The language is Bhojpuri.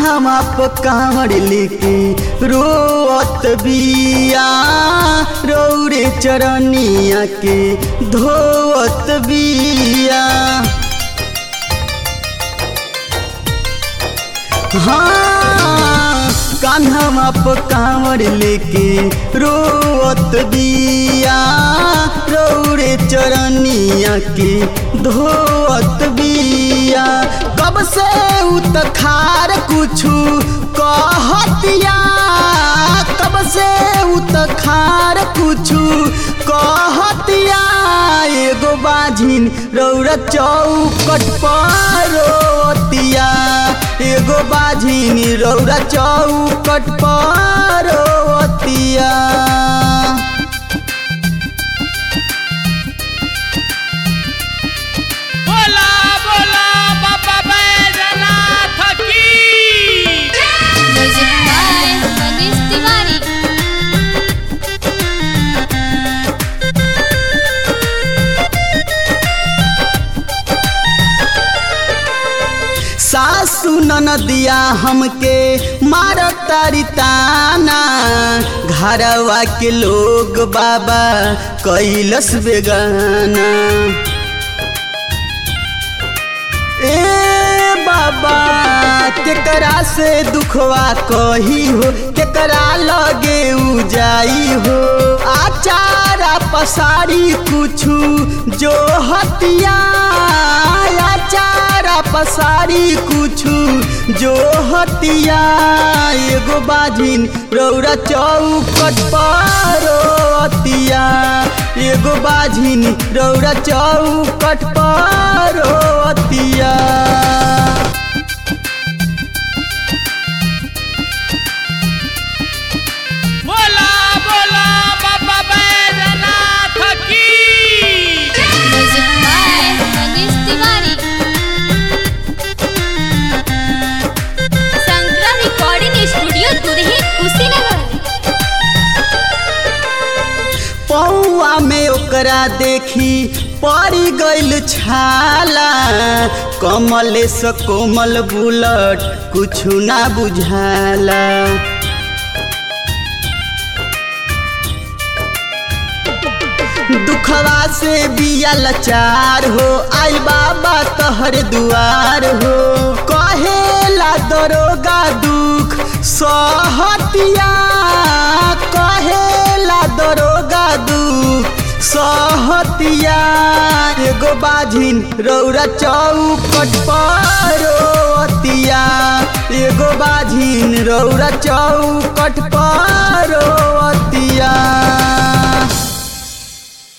कान्हा प कांवर लेके रोअत बिया रौरे चरनिया के धोअत बिया हाँ कान्हा प कांवर लेके रोअत बिया रौरे चरनिया के धोअत बिया कब से उत खार कुछु कहतिया कब से उत खार कुछु कहतिया एगो बाझिन रौरा चौकट पर रोतिया एगो बाझिन रौरा चौकट पर रोतिया बोला बोला बाबा बैजनाथ की म्यूजिक बाय मनीष तिवारी सासु ननदिया हमके मारत तारी ताना घरवा के लोग बाबा कैलस बेगाना ए बाबा केकरा से दुखवा कही हो केकरा लगे उ जाई हो आचारा पसारी कुछु जो हतिया आचारा पसारी कुछु जो हतिया एगो बाझिन रौरा चौकट पर रोतिया एगो बाझिन रौरा चौकट पर रोतिया बोला बोला बाबा बैजनाथ की म्यूजिक बाय मनीष तिवारी संग्रह रिकॉर्डिंग स्टूडियो दुरही कुशीनगर पौआ में ओकरा देखी पड़ी गइल छाला कमले से कोमल बुलट कुछु ना बुझाला दुखवा से बिया लाचार हो आई बाबा तहर दुआर हो कहेला दरोगा दुख सहतिया कहेला दरोगा दुख सहतिया एगो बाझिन रौरा चौकट पर रोतिया एगो बाझिन रौरा चौकट पर रोतिया